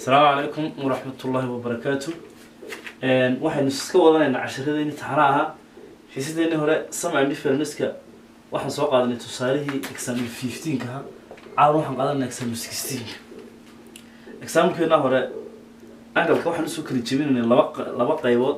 asalaamu calaykum waraxmatullaahi wabarakaatu waxaynu iska wadanaynaa casharadeenii taxana ahaa xiisadeenii hore sama differenska waxaan soo qaadanay tusaalihii example fifteenka ahaa caawan waxaan qaadanay example sixteenka examplekeenaa hore angalka waxaan usoo kala jebinaynay laba q- laba qaybood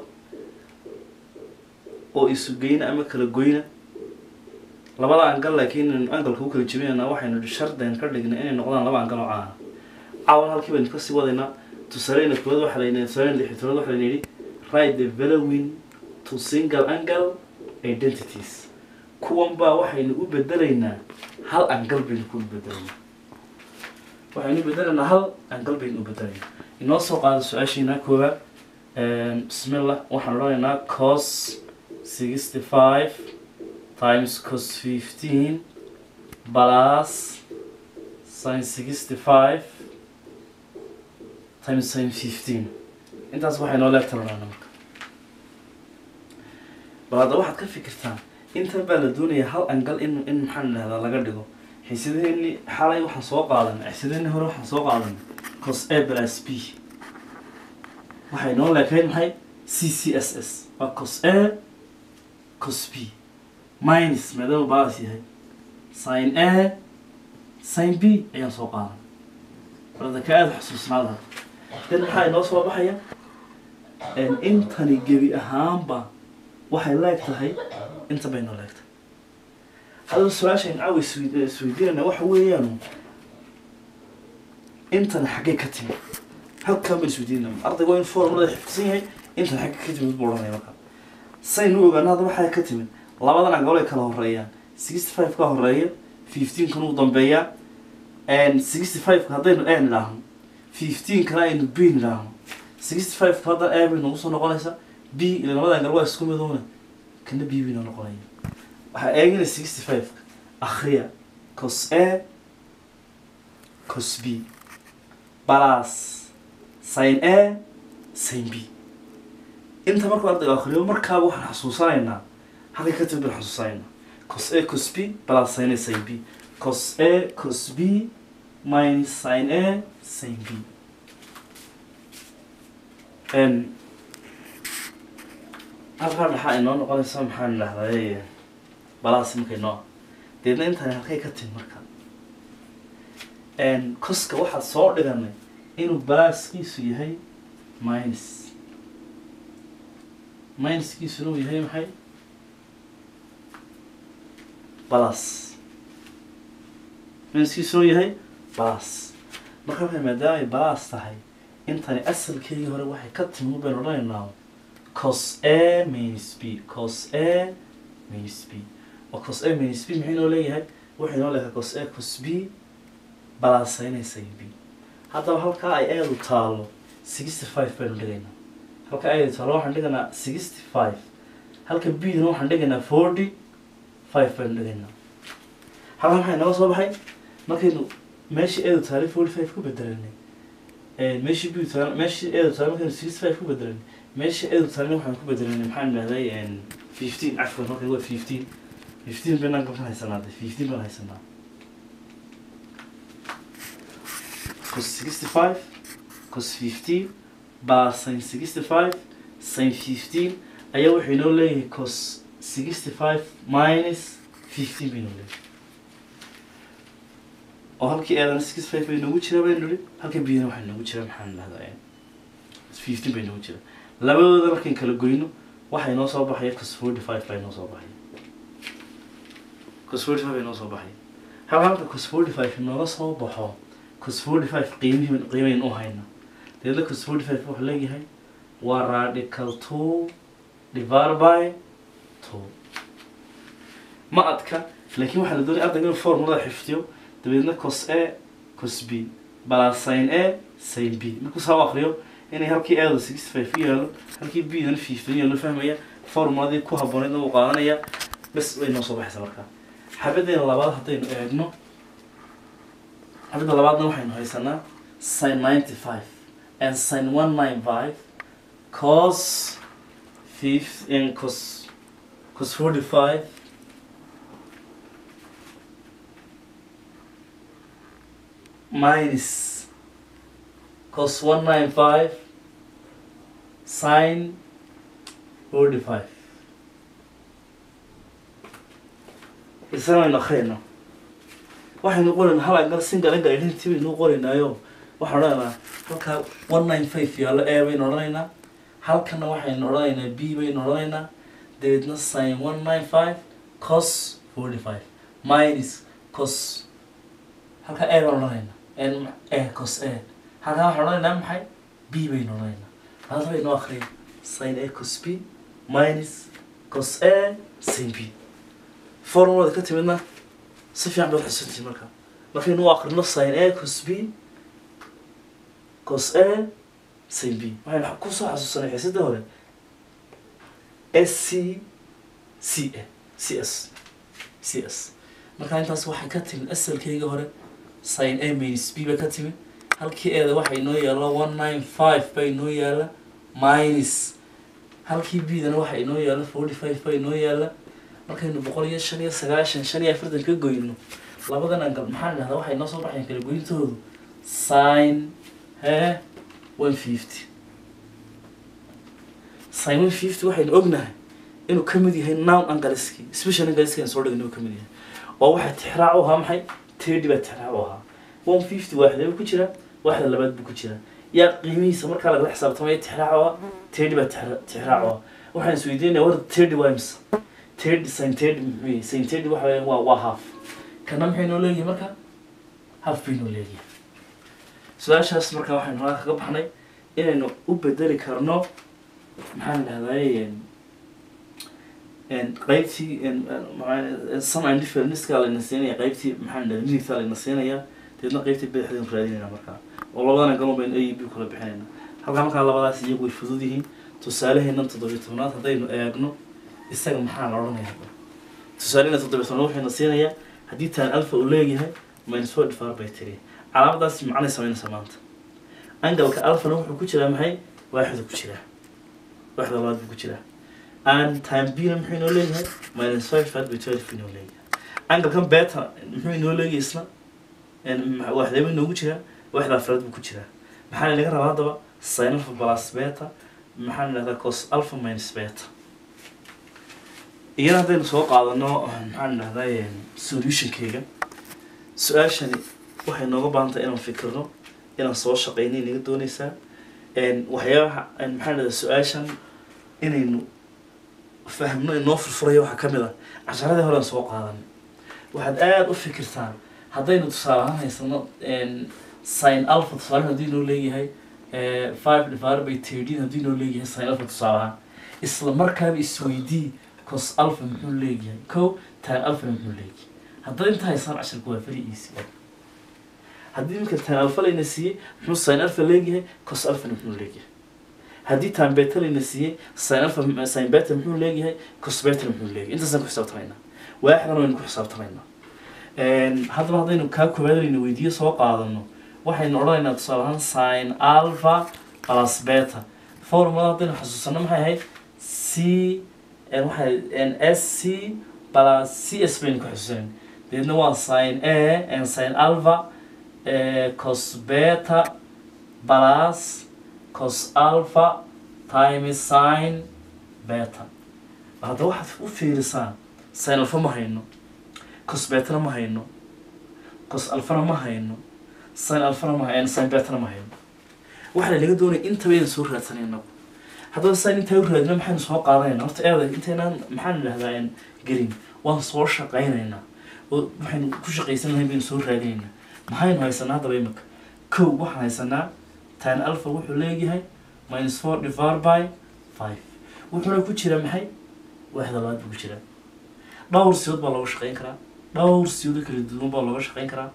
oo isu geyna ama kala goyna labada angal laakiin inaynu angalka u kala jebinaynaa waxaynu shardan ka dhignay inay noqdaan laba angal oo caana caawan halkii baynu kasii wadaynaa tusaaleyna koowaad waxaa layidhi tusaaleyna lixi tobnaad waxaa layidhi write the following to single angle identities kuwan baa waxaynu u bedelaynaa hal angal baynu ku bedelaynaa waxaynu u bedelaynaa hal angal baynu u bedelaynaa inoo soo qaada su-aashiina koowaad bismillah waxaan odhanaynaa cos sixty five times cos fifteen plus sin sixty five times sin fifteen intaas waxay noo leegtalanaa marka bal hadda waxaad ka fikirtaan intan baa la doonayaa hal angal in in maxaan idhahdaa laga dhigo xiisadeenii xalay waxaan soo qaadanay xiisadeenii hore waxaan soo qaadanay cos a plus b waxay noo leekayd maxay c c s s waa cos a cos b minus maadaama balas yahay sin a sin b ayaan soo qaadan balada ka aada xusuusnaada dan maxaa inoo soo baxaya intani gebi ahaanba waxay leeg tahay inta bay noo leegtahay hadaba su-aashayn caawa iswey- isweydiinayna waxa weeyaan intani xaggee ka timid halkaan baan isweydiinayna ardayga waa in formulada xifdisan yahay intan xagge ka timid buu odhanaya markaa saynu ogaana hadda waxaa ka timid labadan angool ay kala horeeyaan sixty five ka horeeya fifteen kan uu dambeeyaa sixty five ka haddaynu a nidhaahno fifteen kana aynu b nidhaahno sixty five ka hadda a bay nagu soo noqonaysa b ila labada angal waa isku midoona kana b bay noo noqonaya waxaa eegina sixty five ka akhriya cos a cos b plus sin a sin b inta markuu ardayga akhriyo markaaba waxaan xasuusanaynaa halkay ka timid baan xasuusanaynaa cos a cos b plus sin a sin b cos a cos b minus sin a sin b n halkaa maxaa inoo noqonaysa maxaan idhahdaa balaas markay noo deedna intaan halkay ka timid marka n coska waxaad soo dhiganay inuu balaaskiisu yahay minus minuskiisuna uu yahay maxay balas minuskiisuna uu yahay balas marka waxay maadaama ay balas tahay intani asalkeedii hore waxay ka timi baynu odhanaynaa cos a minus b cos a minus b oo cos a minus b maxay noo leeyahay waxay noo leeyahay cos a cos b balaasaynaysa b haddaba halkaa ay eedu taalo sixty five baynu dhigaynaa halka ay taalo waxaan dhiganaa sixty five halka b-dana waxaan dhigaynaa forty five baynu dhigaynaa halkan maxay naga soo baxay markaynu meeshii eedu taale forty five ku bedelanay meeshii b taale meeshii eedu taale markaynu sixty five ku bedelanay meeshii eedu taale waxaan ku bedelanay maxaan idhahday fifteen cafwan markay waa fifteen fifteen baynaan kan haysanaa de fifteen baan haysanaa cos sixty five cos fifteen baa sin sixty five sin fifteen ayaa wuxuu inoo leeyahay cos sixty five minus fifteen bay inoo leeyahay oo halkii eedana sixty five bay noogu jiraa baynu nidhi halka biyana waxay noogu jiraa maxaan idhahdaa fifteen bay noogu jiraa labadooda markayn kala goyno waxay noo soo baxaya cos forty five baa inoo soo baxaya cos forty five inoo soo baxaya hal halka cos forty five inooga soo baxo cos forty five qiimihi qiimayn u hayna deedna cos forty five wuxuu leeyahay waa radical two divided by two ma adka laakiin waxaa la doonaya ardayga inuu formulada xifdiyo dabeedna cos a cos b plus sin a sin b markuu saa u akriyo inay halkii aada sixty five ku yaalo halkii b dana fifteen yaalo fahmaya formuladii ku habbooneydna wuu qaadanaya bes way noo soo baxaysa markaa xabadeena labaad haddaynu eegno xabadda labaadna waxaynu haysanaa sin ninety five and sin one nine five cos fifth and cos cos forty five minus cos one nine five sin forty five isana waynu akhriyayna waxaynu qoraynaa hal angal single angle identity baynu qoraynaayo waxaan odhanaynaa halkaa one nine five yaallo a baynu odhanaynaa halkana waxaynu odhanaynaa b baynu odhanaynaa dabeedna sin one nine five cos forty five minus cos halkaa a baan odhanaynaa n a cos a halkaa waxaan odhanaynaa maxay b baynu odhanaynaa hadda baynu akhriyay sin a cos b minus cos a sin b formulada ka timidna si fiican baad xusantihin marka markaynu u akrino sin a cos b cos a sin b waxaynu kusoo xasuusanay xiisada hore s c c a c s c s marka intaas waxay ka timid asalkeyga hore sin a minus b bay ka timid halkii eeda waxay noo yaalla one nine five bay noo yaalla minus halkii b dana waxay noo yaalla forty five bay noo yaalla markaynu boqol iyo shan iyo sagaashan shan iyo afartan ka goyno labadan angal maxaan dhahdaa waxay noo soo baxayan kala goyntoodu sin he one fifty sin one fifty waxaynu ognahay inuu ka mid yahay nown angaliski special angaliski aan soo dhigin inuu ka mid yahay oo waxaa tixraac u ahaa maxay tedi baa tixraac u ahaa one fifty waaxdee buu ku jiraa waaxda labaad buu ku jiraa yaa qiimihiisa markaa lagala xisaabtamaya tixraac u ah tedi baa tixra- tixraac u ah waxaan isweydiinaya war tedi waa imsa tedi sin tedi muxuu yahay sin tedi waxa weeyaan waa waa half kana maxay noo leeyihin marka half bay noo leeyihin su-aashaas marka waxaynu halka kaga baxnay inaynu u bedeli karno maxaan dhahday qaybtii some indifferenceska layna siinaya qaybtii maxaan dhahday midigta layna siinaya deedna qaybtii badaxdaynu raadinayna markaa oo labadana galon baynu a iyo b kula bixinayna halkaa markaa labadaas iyagu way fudud yihiin tusaaleheennan toddobiyo tobnaad haddaynu eegno isaga maxaa la odhanaya tusaalehena toddobiyo tobnaad waxayna siinayaa haddii taan alpha uu leeyahay minus four divided by three calaamadaas macnay samaynaysa maanta angalka alphana wuxuu ku jiraa maxay waaxdu ku jiraa waaxda labaad buu ku jiraa and time bna muxuu inoo leeyahay minus five divided by twelve inoo leeyahay angalkan beta muxuu inoo leeyahay isna waaxdeeba inoogu jiraa waaxda afraad buu ku jiraa maxaa laga rabaa haddaba sin alpha plus beta maxaan idhahdaa cos alpha minus beta iyana haddaynu soo qaadano maxaan idhahdaa solutionkeyga su-aashani waxay nooga baahan tahay inaan fikirno inaan soo shaqeynay naga dooneysaa waxyaabaha maxaan idhahdaa su-aashan inaynu fahmno inoo furfurayo waxaa ka mid ah casharadii hore aan soo qaadan waxaad aada u fikirtaan haddaynu tusaale ahaan haysano sin alpha tusaale haddii noo leeyahay five divided by thirteen haddii noo leeyahay sin alpha tusaale ahaan isla markaaba isweydii cos alpha muxuu leeyahay ko tan alpha muxuu leeyahay haddaad inta haysaan casharka waa very easy haddii iminka tan alpha layna siiyey muxuu sin alpha leeyahay cos alphana muxuu leeyahay haddii tan beta layna siiyey sin alpha sin beta muxuu leeyahay cos beta muxuu leeyahay intaasaan ku xisaabtamaynaa waaxdan waynu ku xisaabtamaynaa haddaba haddaynu kaa koowaad layna weydiiyo soo qaadano waxaynu odhanaynaa tusaale ahaan sin alpha plus beta formula haddaynu xasuusano maxay ahayd c waxay s c plus c s baynu ku xasuusanayn deedna waa sin a sin alpha cos beta plus cos alpha times sin beta hadda waxaad u fiirisaan sin alpha ma hayno cos betana ma hayno cos alfana ma hayno sin alfana ma hayno sin betana ma hayno waxaa laga doonaya intaba inaan soo raadsanay inagu haddaba san intaa u raadina maxaynu soo qaadanayna horta eeda intaynaan maxaan idhahdaa gelin waan soo shaqaynaynaa oo waxaynu ku shaqaysanahay baynu soo raadinaynaa maxaynu haysanaa haddaba imika kow waxaan haysanaa tan alpha wuxuu leeyahay minus four divided by five wuxuuna ku jira maxay waaxda labaad buu ku jiraa dhowr siyood baa looga shaqayn karaa dhowr siyoodo kala duwan baa looga shaqayn karaa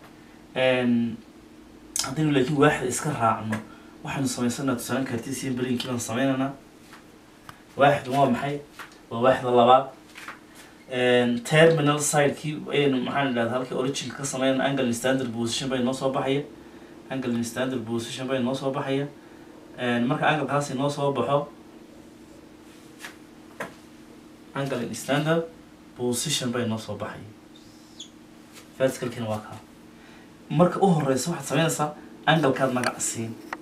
haddaynu laakiin waaxda iska raacno waxaynu samaysanaa tusaale cartesian balinkii baan sameynaynaa waaxdu waa maxay waa waaxda labaad terminal sidekii ayaynu maxaan idhahda halkii originka ka sameynana angle standard position bay noo soo baxaya angle standard position bay noo soo baxaya marka anglekaasi noo soo baxo angle standard position bay noo soo baxaya verticalkiina waa kaa marka u horeysa waxaad sameynaysaa anglekaad magac siin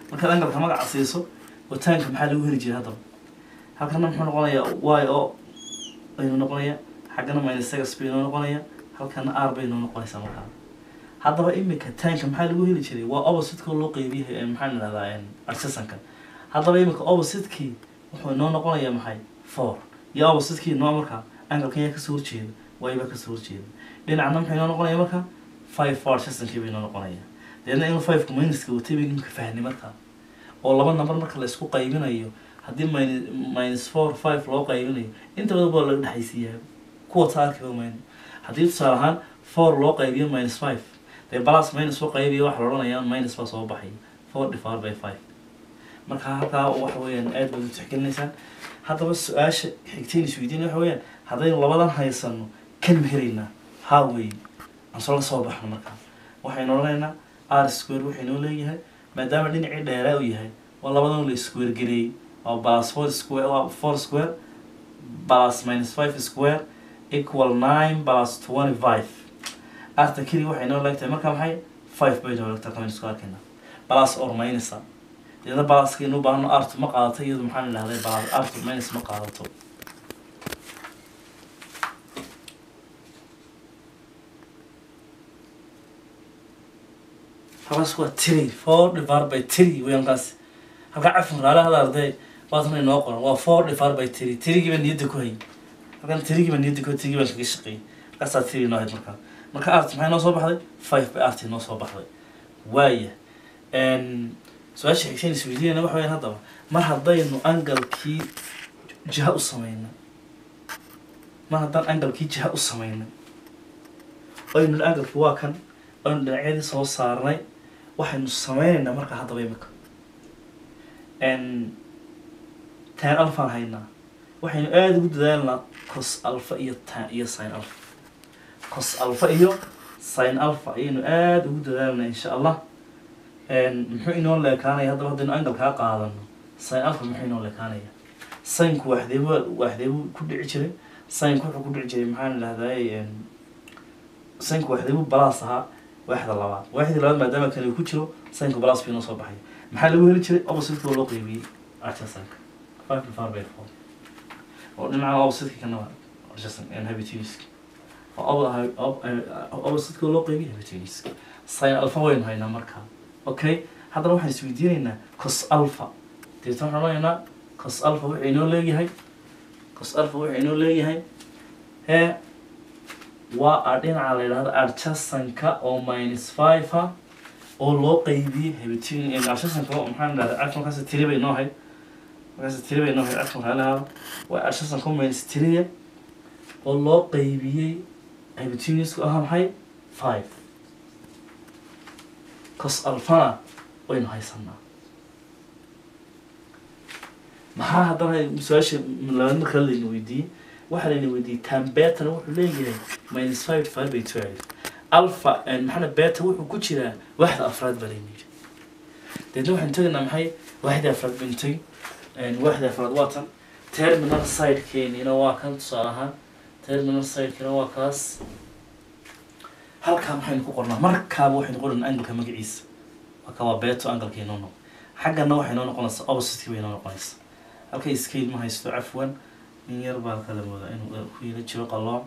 markaad angalka magaca siiso wataanka maxaa lagu heli jiray haddaba halkana muxuu noqonayaa y o aynu noqonaya xaggana minus x bay noo noqonaya halkana r bay noo noqonaysaa markaa haddaba imika taanka maxaa lagu heli jiray waa opposite-ka loo qeybiyahay maxaan idhahdaa arsasanka haddaba imika opposite-kii wuxuu inoo noqonayaa maxay four iyo opposite-kii noo markaa angalkan yaa kasoo horjeeda y baa kasoo horjeeda dhinacna maxay noo noqonaya markaa five four arsasankii bay noo noqonaya deedna inuu five-ka minuska watay bay imika fahni markaa oo laba number marka la isku qaybinayo haddii minus minus four five loo qaybinayo inta badan baa laga dhexaysiiyaa kuwa taarkiba mayno haddii tusaale ahaan four loo qaybiyo minus five dee balas minus loo qaybiyo waxa la odhanayaa minus baa soo baxay four divided by five marka halkaa waxa weeyaan aad baad u tixgelinaysaan haddaba su-aasha xigteen isweydiin waxa weeyaan haddaynu labadan haysano kan ma helaynaa haa wey aan soo la soo baxno markaa waxaynu odhanaynaa r square waxaynoo leeyahay maadaama dhinacii dheeraa u yahay waa labadan la square gareeyey waa plus four square waa four square plus minus five square equal nine plus twenty five arta keli waxay noo leegtahay marka maxay five bay noo leegtahay kamaynu isku arkayna plus or minusa deedna balaskaynu baahno artu ma qaadato iyadu maxaan idhahday balas artu minus ma qaadato halkaas waa three four divided by three weyan kaas halkaa cafin raale hada arday baasna inoo qoran waa four divided by three three baa niyadda ku hay halkan three baa niyadda ku hay three baan kaga shaqeeyay halkaasaa three inoo hayd markaa marka art maxay noo soo baxday five by art noo soo baxday waaya su-aasha xigteen isweydiinayna waxa weyaan haddaba mar haddaynu angalkii jiha u sameynay mar haddaan angalkii jiha u sameynay aynu angalkii waa kan aynu dhinacyadii soo saarnay waxaynu sameynaynaa marka haddaba imika tan alfaan haynaa waxaynu aada ugu dadaalnaa cos alfa iyo tan iyo sin alfa cos alfa iyo sin alfa ayaynu aada ugu dadaalnaa insha allah muxuu inoo leekaanaya haddaba haddaynu angalkaa qaadano sin alfa muxuu inoo leekaanaya sinku waxdeebu waxdeebu ku dhici jiray sinku wuxuu ku dhici jiray maxaan idhahday sinku waxdeebu balas ahaa waaxda labaad waaxdii labaad maadaama kan uu ku jiro sinku balas buu inoo soo baxay maxaa lagu heli jiray opposite loo qeybiyey archasanka five divided by four oo dhinaca opposite kana waa archasan and habituiska opposite loo qeybiyey habituiska sin alpha waynu haynaa markaa okay haddana waxaan isweydiinaynaa cos alpha deetna waxaan odhanaynaa cos alpha wuxuu inoo leeyahay cos alpha wuxuu inoo leeyahay hee waa a dhinaca la yidhahdo archasanka oo minus five ah oo loo qeybiyey habituin archasanka maxaan idhahda arka markaas tiri bay noo hayd markaas tiri bay noo hayd arka maxaa lahaada waa archasanka minus tiriya oo loo qeybiyey habituinisku ahaa maxay five cos alfana waynu haysanaa maxaa haddana su-aasha labaad marka layna weydiiyey waxaa layna weydiiyey tan betana wuxuu leeyahay minus five divided by twelve alpha maxana beta wuxuu ku jiraa waaxda afraad baa layna yidhi deedna waxaynu tegaynaa maxay waaxda afraad baynu tegi waaxda afraad waa tan terminal sidekeenina waa kan tusaale ahaan terminal sidekina waa kaas halkaa maxaynu ku qornaa markaaba waxaynu qoranaa angalka magaciisa marka waa beto angalka inoo noqo xaggana waxay noo noqonaysaa opposite bay noo noqonaysaa halkay scale ma haysto cafwan in yar baa kala moodaa inuu ku yila jiro qalooc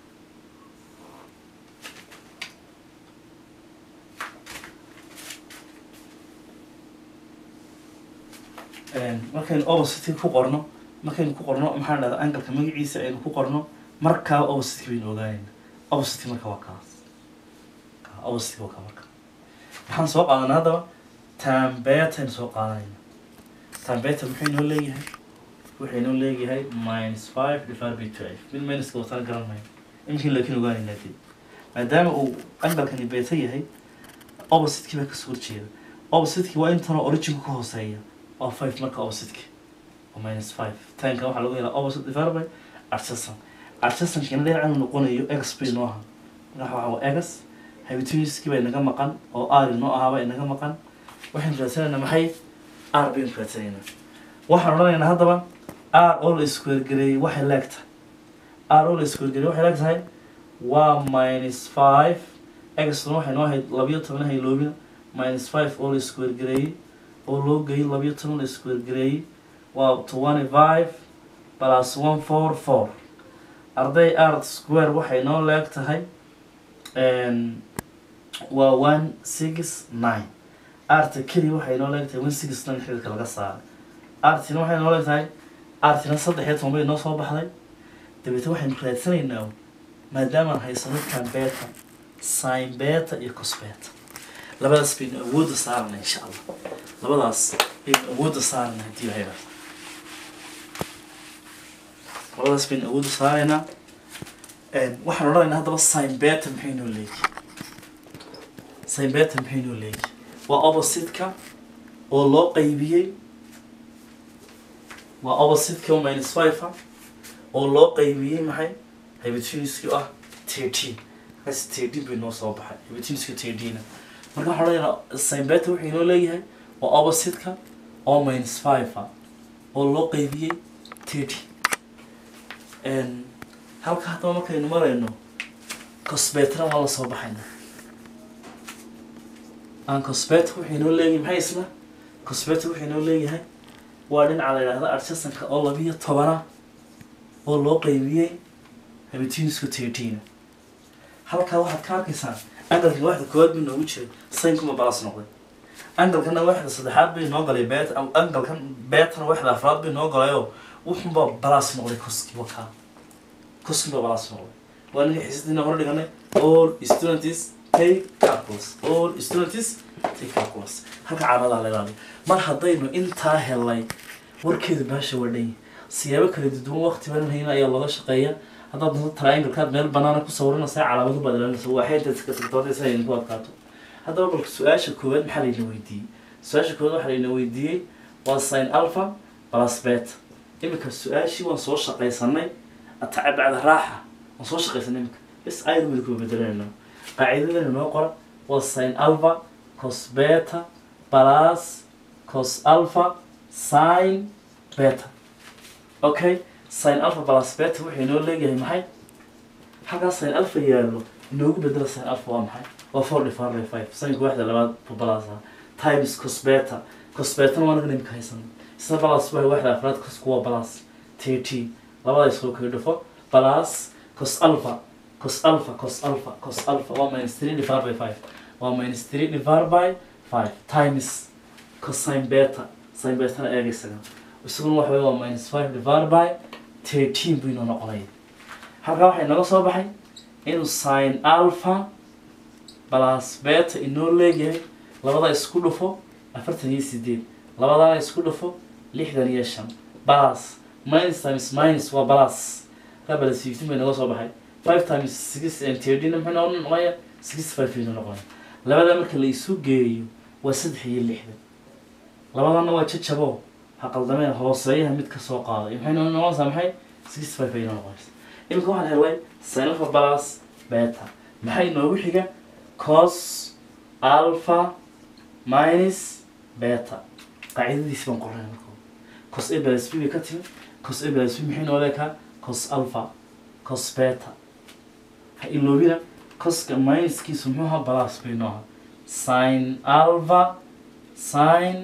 markaynu opposite ku qorno markaynu ku qorno maxaan dhahdaa angalka magaciisa aynu ku qorno markaaba opposite baynu ogaanayna opposite marka waa kaas opposite waa ka marka waxaan soo qaadanaa haddaba tambetaynu soo qaadanayna tambeta muxuu inoo leeyahay wuxuu inoo leeyahay minus five divided by twelve mid minuska watana garan mayo imkin laakiin ogaanaynaa dib maadaama uu angalkani beta yahay opposite-kii baa kasoo horjeeda opposite-kii waa intanoo originku ka hooseeya waa five marka opposite-ki waa minus five tanka waxaa lagu helaa opposite divided by archasan archasankina dhinacanu noqonayo x bay noo ahaa marka waxa waa x habituiskii bay naga maqan oo r inoo ahaaba inaga maqan waxaynu raadsanaynaa maxay r baynu raadsanaynaa waxaan odhanaynaa haddaba r oo la iskuergareeyey waxay leegtahay r oo la iskuergareeyey waxay leeg tahay waa minus five xna waxay noo ahayd labiyo toban hayloobina minus five oo la iskuergareeyey oo loo geeyey labiyo toban la isku wargareeyey waa twenty five plus one four four arday art square waxay noo leeg tahay waa one six nine arta keliya waxay noo leeg tahay one six nine xididka laga saaray artina waxay noo leeg tahay artina saddex iyo toban bay noo soo baxday dabeetna waxaynu raadsanaynaa maadaamaan haysano tan beta sin beta iyo cos beta labadaas baynu awoodda saarana insha allah labadaas baynu awoodda saarana haddii ilahay rabo labadaas baynu awoodda saaraynaa waxaan odhanaynaa haddaba sin beta maxay noo leegi sin beta maxay noo leegi waa opposite-ka oo loo qaybiyey waa opposite-ka oo minus five ah oo loo qaybiyey maxay hypotenusku ah thirteen markaas thirteen bay noo soo baxay hypotenusku thirteena marka waxaan odhanaynaa sin beta wuxuu inoo leeyahay waa opposite-ka oo minus five ah oo loo qaybiyey thirty halka haddaba markaynu marayno cosbetna waa la soo baxayna aan cosbet wuxuu inoo leeyahay maxay isna cosbet wuxuu inoo leeyahay waa dhinaca la yidhahda artisanka oo labiyo tobana oo loo qaybiyey habitinisku thirteen halkaa waxaad ka arkaysaan angalkan waxda koowaad buu noogu jiray saynkuma balas noqday angalkana waxda saddexaad bay noo galay bet angalkan betana waxda afraad bay noo galayoo wuxunba balas noqday koski wakaa koskiba balas noqday waa ninka xiisadina hore dhiganay all students take calculus all students take calculus halka caamadaa la ilaaliyo mar haddaynu intaa helay warkeedu baasha waa dhan siyaabo kala duwan waqti badan hayna ayaa looga shaqeeya haddaad doonto triangle-kaad meel banaana ku sawiranaysa calaamadu baad ilaalinaysa waa xeynta iska tagtoodaysa ay ku adkaato haddaba balka su-aasha koowaad maxaa layna weydiiyey su-aasha koowaad waxaa layna weydiiyey waa sin alpha plus beta imika su-aashii waan soo shaqaysanay ataca bacda raaxa waan soo shaqaysanay imika bes ayar weli kuma bedelanayno qaacidadana noo qora waa sin alpha cos beta plus cos alpha sin beta okay sin alpha plus beta wuxuu inoo leeyahay maxay halkaa sin alpha yaallo inoogu bedela sin alpha waa maxay waa four divided by five sinka waxda labaad balasa times cos beta cos betana waa nagan imika haysan isna balas waa waxda afraad cos kuwa balas thirteen labada isku kala dhufo balas cos alpha cos alpha cos alpha cos alpha waa minus three divided by five waa minus three divided by five times cosine beta sin betana eega isaga isaguna waxa wey waa minus five divided by thirteen buu inoo noqonaya halkaa waxaa inaga soo baxay inuu sin alpha plus beta inoo leeyahay labada isku dhufo afartan iyo sideed labadana isku dhufo lixdan iyo shan balas minus times minus waa balas halkaa balas fifteen bay inaga soo baxay five times six and thirteen muxuu inoo noqonaya sixty five inoo noqonaya labada marka la isu geeyo waa saddex iyo lixdan labadana waa jajabo ha qaldameen hooseeyaha mid ka soo qaaday maxay noo noqonaysaa maxay sixty five ay noo noqonaysaa imika waxaan helay sin alpha plus beta maxay noogu xiga cos alpha minus beta qaacidadiisi baan qornay marka cos a plus b bay ka timi cos a plus b maxay noo leekaa cos alpha cos beta ha iloobina coska minuskiisu muxuu ahaa plus bay noo ahaa sin alpha sin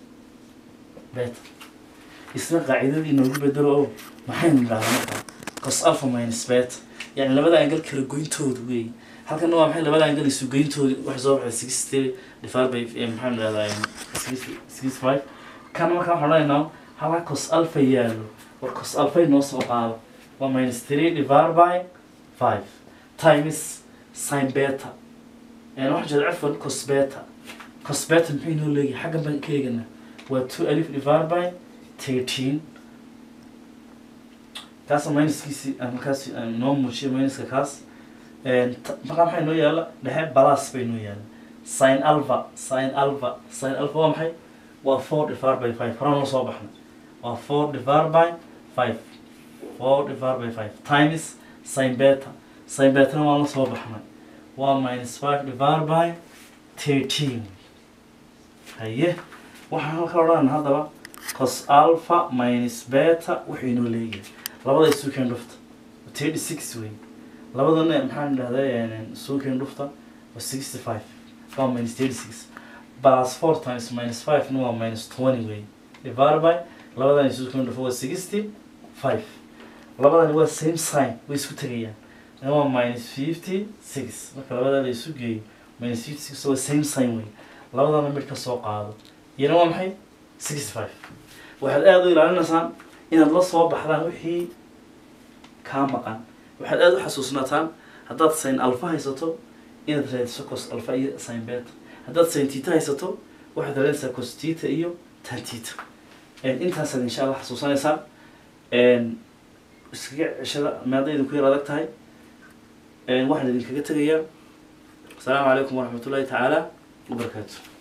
beta isna qaacidadii inoogu bedelo oo maxaynu nidhahdaa markaa cos alpha minus beta yani labada angal kala goyntooda weey halkana waa maxay labada angal isu goyntooda waxay soo baxday sixty divided by maxaynu nidhahdaa sixty five kana markaa waxaan odhanaynaa halka cos alpha yaalo war cos alpha noo soo qaado waa minus three divided by five times sin beta waxaan jeeda cafwan cos beta cos beta maxay noo leeyahay xaggan baan ka eeganaa waa two alif divided by thirteen kaas minuskiisi markaas noo muujiyo minuska kaas markaa maxay noo yaala dhexe balas bay noo yaala sin alpha sin alpha sin alpha waa maxay waa four divided by five horaan noo soo baxnay waa four divided by five four divided by five times sin beta sin betana waa la soo baxnay waa minus five divided by thirteen haye waxaan halka odhan haddaba cos alpha minus beta wuxuu inoo leeyahay labada isuukeen dhufta thirty six wey labadana maxaan idhahdaa isuukeen dhufta waa sixty five waa minus thirty six plus four times minus five na waa minus twenty wey divided by labadan isu kala dhufo waa sixty five labadani waa same sign way isku tegayaan na waa minus fifty six marka labada la isu geeyo minus fifty six waa same sign wey labadana mid ka soo qaado iyana waa maxay sixty five waxaad aada u ilaalinaysaan inaad la soo baxdaan wixii kaa maqan waxaad aada u xasuusnaataan haddaad sin alfa haysato inaad raadiso cos alfa iyo sin beta haddaad sin tita haysato waxaad raadinaysaa cos tita iyo tan tita intaasaad insha allah xasuusanaysaan iskaga ceshada maada idinku yar adag tahay waxaan idinkaga tegayaa asalaamu calaykum waraxmat ullahi tacaala wabarakaatu